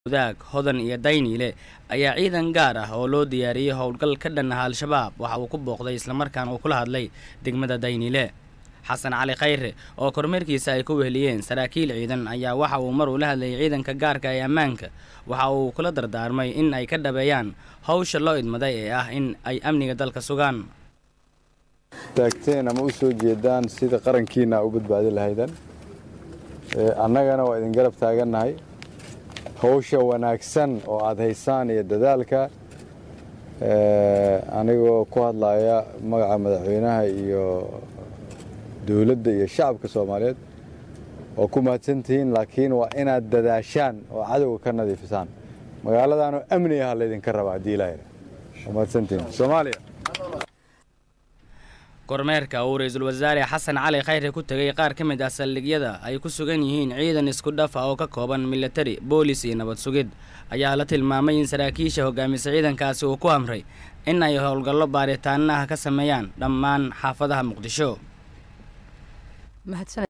wadaag hodan iyo dayniile ayaa ciidan gaar ah oo loo diyaariyey howlgal ka dhan ah al-shabaab waxa uu ku booqday islamarkaana uu kula hadlay degmada dayniile xasan cali khayre oo kormeerkiisa ay ku weheliyeen saraakiil ciidan ayaa waxa uu mar uu la hadlayay ciidanka gaarka ee ammaanka waxa uu kula dardaarmay in ay ka dhabeeyaan howsha loo idmaday ee ah in ay amniga dalka sugaan taagteen ama u soo jeedaan sida qarankiina u badbaadi lahaydan annagana waa idin garab taagannahay howsha wanaagsan oo aad haysaan iyo dadaalka anigoo ku hadlaya magaca madaxweynaha iyo dowladda iyo shacabka soomaaliyeed oo ku mahadsantihiin laakiin waa inaad dadaashaan oo cadowga ka nadiifisaan magaaladaanoo amni aha laydinka rabaa haddii ilaahayna waa mahadsantihiin soomaaliya kormeerka uu ra-iisul wasaare xasan cali khayre ku tegay qaar ka mid ah saldhigyada ay ku sugan yihiin ciidan isku dhafa oo ka kooban militari boolis iyo nabad sugid ayaa la tilmaamay in saraakiisha hogaamisa ciidankaasi uu ku amray in ay howlgallo baaritaanaha ka sameeyaan dhammaan xaafadaha muqdisho mahadsaned